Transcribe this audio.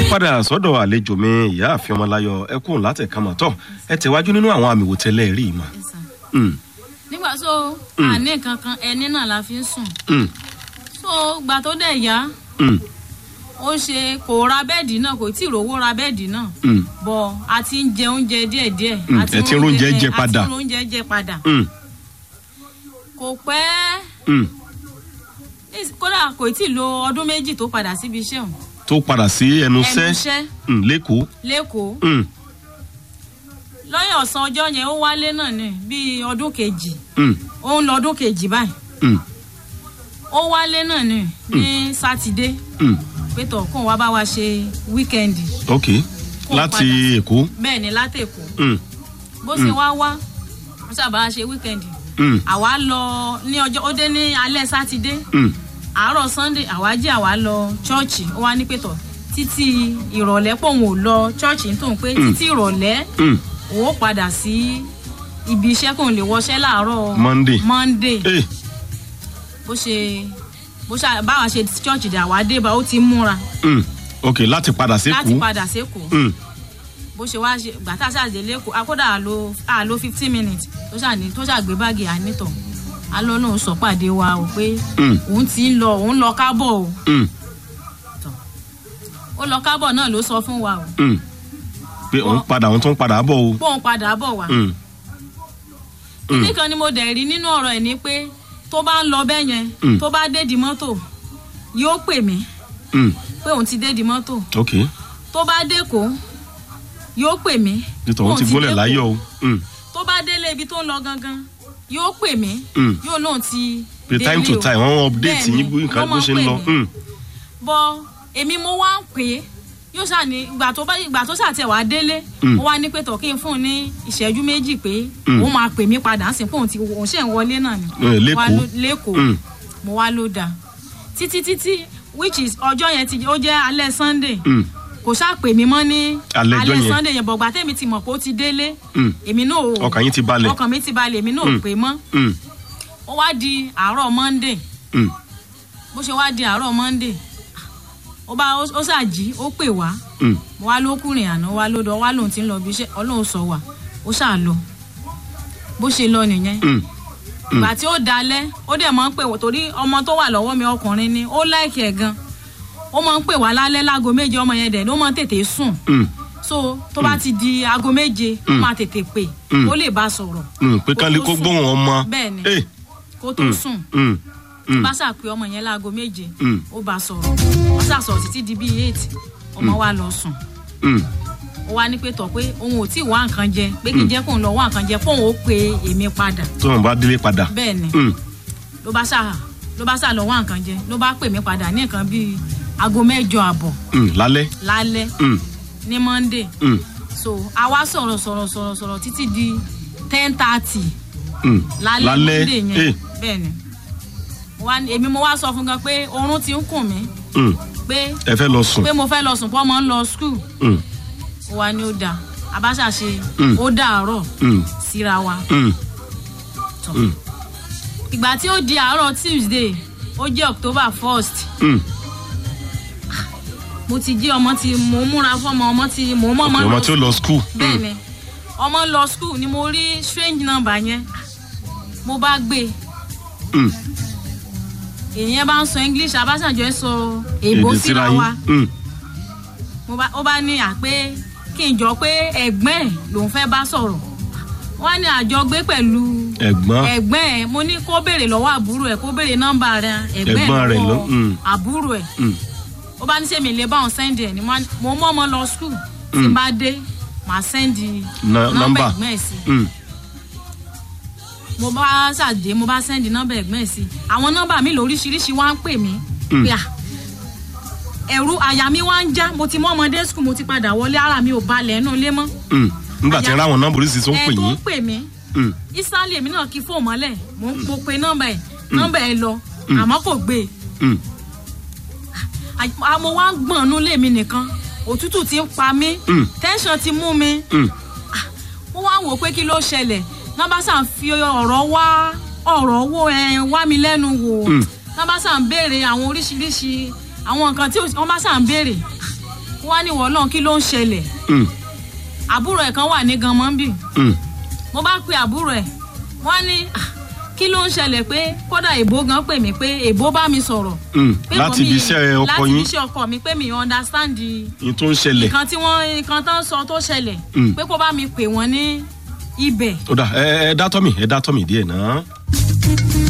padà sọ́dọ̀ àlejò mi ìyáàfin ọmọláyọ̀ ẹkùn látẹ̀kámọ̀ tọ̀ ẹ tẹ̀wájú nínú àwọn àmì wòtẹ́lẹ̀ rí i mà. nígbà tó àní kankan ẹni náà la fi ń sùn Mm, so gbà tó dẹ̀ yá mm, ó ṣe kò ra bẹ́ẹ̀dì náà kò tí ì rówó ra bẹ́ẹ̀dì náà mm, bọ̀ a ti ń jẹ oúnjẹ díẹ̀díẹ̀ Mm, a ti ẹ ti ń róúnjẹ jẹ padà. a ti ń róúnjẹ jẹ padà mm, kò pẹ́ mm. kódà kò tí ì lo ọdún méjì tó padà síbi iṣẹ́ òun tó padà sí ẹnu ẹnu iṣẹ́ iṣẹ́ mm, lẹ́kọ̀ọ́. lẹ́kọ̀ọ́ Mm, lọ́yìn ọ̀sán ọjọ́ yẹn ó wálé náà ní bíi ọdún kejì mm, ó ń lọ ọdún kejì báyìí mm, ó wálé náà ní ní sátidé mm. pé tọ̀ kóun wá bá wa ṣe wíkẹ́ndì ok Kó láti padà. èkó. bẹ́ẹ̀ ni látẹ̀kọ́ Mm, bó ṣe wá wá ó sábà ṣe wíkẹ́ndì mm, àwa lọ ní ọjọ́ ó dé ní alẹ́ sátidé mm, àárọ̀ sunday àwa jí àwa lọ chọ́ọ̀chì ó wá ní pé tọ̀ títí ìrọ̀lẹ́ pòun ò lọ chọ́ọ̀chì nítorí pé títí ìrọ̀lẹ́ mm. òun ó padà sí ibi iṣẹ́ kóun lè wọṣẹ́ láàárọ̀ Monday. monday Eh, bó ṣe bó ṣe báwa ṣe chọ́ọ̀chì dà wá dé bá ó ti múra mm. ok láti padà sí láti èkó. padà sékòó Mm, bó ṣe wá ṣe gbàtà ṣàdé lẹ́kọ̀ọ́ akódà àlò àlò fifteen minutes tó ṣàní tó ṣàgbé báàgì ànítọ̀ alọ́ náà sọ pàdé wa o pé mm, òun ti ń lọ òun lọ kábọ̀ o mm, ó lọ kábọ̀ náà ló sọ fún wa o mm. pé òun padà òun tún padà bọ̀ o. bóun padà bọ̀ wá. Mm, Mm. nìkan ni mo dẹ̀ rí nínú ọ̀rọ̀ ẹ̀ ni pé tó bá ń lọ bẹ́ẹ̀ yẹn Mm. tó bá dé di mọ́tò yóò pè mí mm. pé òun ti dé di mọ́tò ok tó bá dẹ́kọ̀ọ́ yóò pè mí nítorí òun ti gbólẹ̀ dẹ́kọ̀ọ́. láyọ̀ o. Mm, tó bá délé ibi tó ń lọ gangan yóò pè mí Mm. yóò lóun ti pé time to délé o. time wọ́n update Bẹ́ẹ̀ni, yín bó nǹkan wọ́n bó máa ṣe ń pè lọ. mí. Mm, bọ èmi mo wá ń pè é yóò ṣàní ìgbà tó bá ìgbà tó ṣàtẹ̀ wá délé Mm. ó wá ní pé tọ̀ kí n fún un ní ìṣẹ́jú méjì pé Mm. òun máa pè mí padà sí pé òun ti òun ṣe ń wọlé náà ni Eh, Mo wá lẹ́kọ̀ọ́. ló- lẹ́kọ̀ọ́ Mm. mo wá ló dáa títí títí which is ọjọ́ yẹn ti ó jẹ́ alẹ́ sunday mm, kò ṣáà pè mí mọ́ ní Alẹ́ ọjọ́ yẹn. sunday yẹn bọ̀gbà tèmi ti mọ̀ pé ó ti délé mm. èmi náà ò ọkàn yín ti balẹ̀. ọkàn mi ti balẹ̀ èmi náà ò Mm. pè mọ́ Mm, ó wá di àárọ̀ monday mm, bó ṣe wá di àárọ̀ monday ó bá ó ó ṣàjí ó pè wá mm, mo wá ló kúrìn àná wá lódò wá lóun ti ń lọ bí iṣẹ́ ọlọ́run sọ wà ó ṣáà lọ bó ṣe lọ nìyẹn mm. ìgbà tí ó dalẹ̀ ó dẹ̀ máa ń pè wọ́n torí ọmọ tó wà lọ́wọ́ mi ọkùnrin ni ó láìkì ẹ̀ gan ó máa ń pè wá lálẹ́ láago méje ọmọ yẹn dẹ̀ ló máa ń tètè sùn Mm, so tó bá ti di aago méje ó máa tètè pè Mm. ó lè bá sọ̀rọ̀ mm. pé Kó kán lè tó kó sùn. gbóhùn ọmọ. bẹ́ẹ̀ ni Eh, kó tó mm, sùn mm, mm, bá ṣàpè ọmọ yẹn láago méje Mm. ó bá sọ̀rọ̀ ó ṣàṣọ̀rọ̀ títí di bíi eight ọmọ wa lọ sùn mm. ó wá ní pé tọ̀ pé òun ò tí ì wá nǹkan jẹ pé kí n jẹ́ kóun lọ wá nǹkan jẹ kóun ó pe èmi padà tó wọn bá délé padà. bẹ́ẹ̀ ni Mm, ló bá ṣà ló bá ṣà lọ wá nǹkan jẹ ló bá pè mí padà ní nǹkan bíi aago mẹ́jọ àbọ̀ mm, lálẹ́. lálẹ́ Mm, ní monday mm, so a wá sọ̀rọ̀ sọ̀rọ̀ sọ̀rọ̀ sọ̀rọ̀ títí di ten thirty mm. lálẹ́ lálẹ́. monday yẹn Eh, bẹ́ẹ̀ ni Mo wá ní- èmi mo wá sọ fún gan pé oorun ti ń kùn mí mm. pé ẹ fẹ́ lọ sùn. pé mo fẹ́ lọ sùn pọ́ mọ́ ń lọ skul Mm, ó wá ní ó dáa àbáṣà ṣe Mm. ó dàárọ̀ mm, síra wa mm, tọ̀. Mm. ìgbà tí ó di àárọ̀ tuesday ó jẹ́ october first mm. mo ti jí ọmọ tí mo múra fọmọ ọmọ tí mo mọ ọmọ ọmọ lọ tí ó lọ skul. bẹ́ẹ̀ ni ọmọ lọ school ni mo rí strange number yẹn mo bá gbé Mm, èèyàn bá ń sọ english abáṣàjọ sọ èbó èdè síra yín. wa Mm, mo bá ó bá ní à pé kí n jọ pé ẹ̀gbọ́n ẹ̀ lòún fẹ́ bá sọ̀rọ̀ wọ́n á ní àjọgbé pẹ̀lú ẹ̀gbọ́n. ẹ̀gbọ́n ẹ̀ mo ní kó béèrè lọ́wọ́ àbúrò ẹ̀ kó béèrè nọ́mbà rẹ̀ ẹ̀gbọ́n Ẹ̀gbọ́n ẹ̀ rẹ̀ ló- lọ́wọ́ mm. àbúrò ẹ̀ Mm, ó bá ní sẹ́mi lè bá òun sẹ́ndì ẹ̀ ní mo á- mo mọ́ ọmọ lọ skul tí n bá dé màá sẹ́ndì Na- nọ́mbà nọ́mbà. ẹ̀gbọ́n ẹ̀ sí mm, mo bá ṣàdé mo bá sẹ́ndì nọ́mbà ẹ̀gbọ́n ẹ̀ sí àwọn nọ́mbà mi lóríṣiríṣi wá ń pè mí Mm. pé à ẹ̀rù àyà mi wá ń já mo ti mọ́ ọmọdé skul mo ti padà wọlé ara mi ò balẹ̀ ẹnu ilé mọ́ mm. nígbà tí Àyà- ráwọn nọ́mbà oríṣiríṣi tó ń pè ẹ̀ tó yín. ń pè mí Mm, ìsàlẹ̀ èmi náà kí fóònù mọ́lẹ̀ mo ń po pe nọ́mbà ẹ̀ nọ́mbà ẹ̀ lọ àmọ́ kò gbé e mm, À- mo wá ń gbọ̀n nú lèmi nìkan òtútù ti ń pa mí Mm. tẹ́ńsán ti mú mi mm, mo wá wò pé kí ló ṣẹlẹ̀ nọ́mbà sàn fi ọ̀rọ̀ wá ọ̀rọ̀ wo ẹ̀ wá mi lẹ́nu wò Mm. nọ́mbà sàn béèrè àwọn oríṣiríṣi àwọn nǹkan tí wọ́n bá sàn béèrè ó wá ní wọ́ọ́lọ́n kí ló ń ṣẹlẹ̀ Mm, àbúrò ẹ̀ kan wà ní ganmọ́bì mm, mo bá pe àbúrò ẹ̀ wọ́n ní "Ah, kí ló ń ṣẹlẹ̀ pé kódà èbó gan pè mí pé èbó bá mi sọ̀rọ̀ mm. pé láti kò ibi mí- iṣẹ́ ọkọ láti ibi yín iṣẹ́ ọkọ mi pé mi understand ní tó ń ṣẹlẹ̀ nǹkan tí wọ́n nǹkan tán sọ tó ṣẹlẹ̀ Mm. pé kó bá mi pè wọ́n ní ibẹ̀ ó dà ẹ ẹ dá tọ́mì ẹ dá tọ́mì díẹ̀ náà.